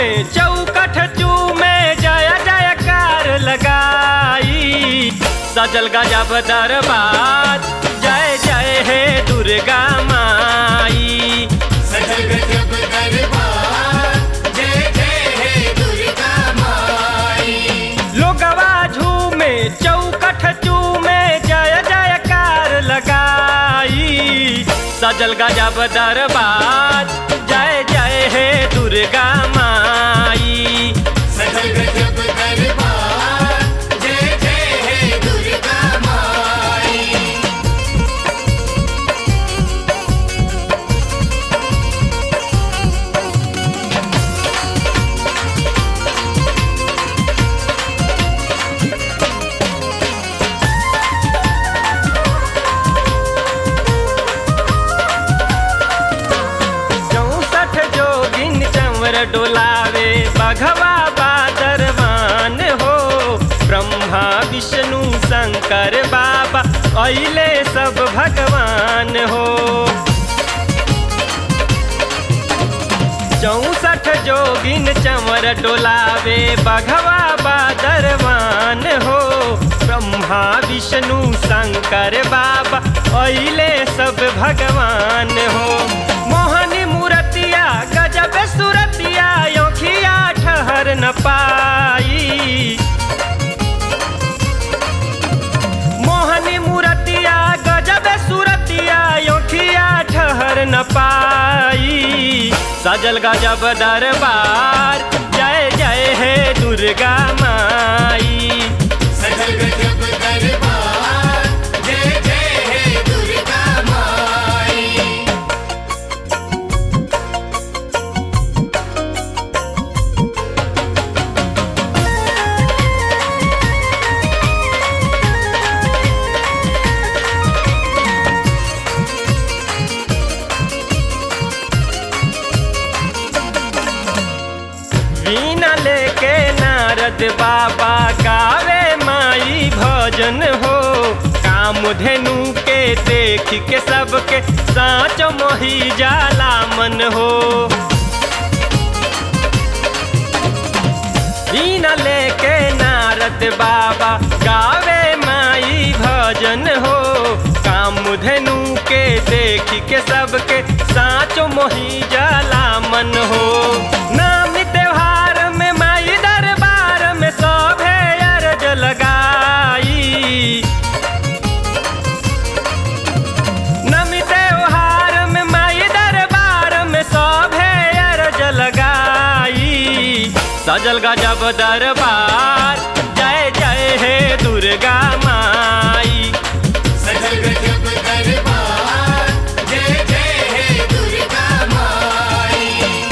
में चौकठ चूमे जय जयकार लगाई सजल गजब दरबार जय जय हे दुर्गा माई सजल गजब दरबार जय जय हे दुर्गा माई लोगवा झूमे चौकठ चूमे जय जयकार लगाई सजल गजब दरबार जय जय हे दुर्गा माई सजल गजब दरबार जय जय हे दुर्गा माई चौसठ जोगिन चंवर डोलावे बघवा बादरवान हो ब्रह्मा विष्णु शंकर बाबा अइले सब भगवान हो चौसठ जोगिन चंवर डोलावे बघवा बादरवान हो ब्रह्मा विष्णु शंकर बाबा अइले सब भगवान हो मोहनी मूर्तिया गजब सुरतिया योखिया ठहर न पाई मोहनी मूर्तिया गजब सुरतिया योखिया ठहर न पाई सजल गजब दरबार जय जय हे दुर्गा माई सजल गजब दरबार जय जय हे दुर्गा माई वीणा लेके नारद बाबा गावे माई भजन हो काम धेनु के देख के सबके साँच मोही जाला मन हो वीणा लेके नारद बाबा गावे माई भजन हो काम धेनु के देख के सबके साँचो मोही जाला मन हो नाम त्योहार में माई दरबार में सभे अरज लगाई नमी त्योहार में माई दरबार में सभे अरज लगाई सजल गजब दरबार जय जय हे दुर्गा माई सजल गजब दरबार जय जय हे दुर्गा माई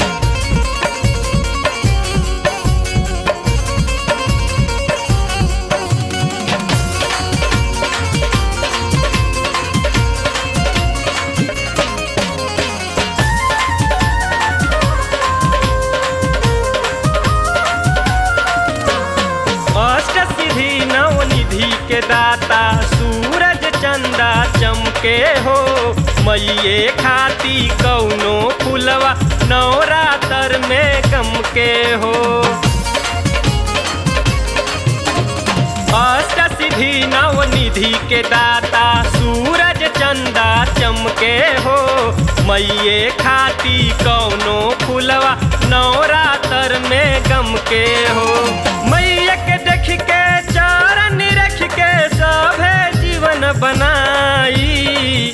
अष्ट सिद्धि नवनिधि के दाता सूरज चंदा चमके हो मैये खाती कौनो फुलवा नवरातर में गम के हो अष्ट सिद्धि नवनिधि के दाता सूरज चंदा चमके हो मैये खाती कौनो फुलवा नवरातर में गम के हो मैया के देख के चरण रख के सभे जीवन बनाई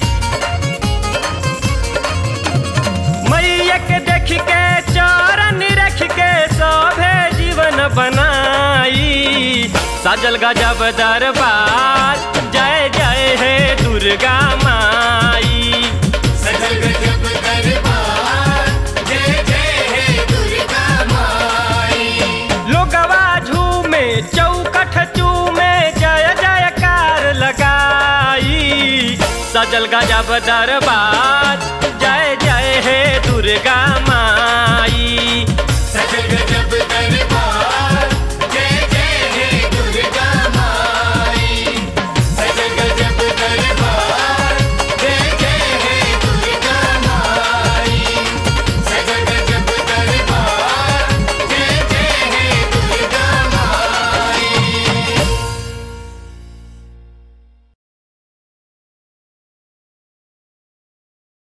मैया के देख के चरण रख के सभे जीवन बनाई सजल गजब दरबार जय जय हे दुर्गा माई सजल गजब दरबार जय जय हे दुर्गा माई लोगवा झूमे चौकठ चूमे जय जयकार लगाई सजल गजब दरबार जय जय हे दुर्गा माई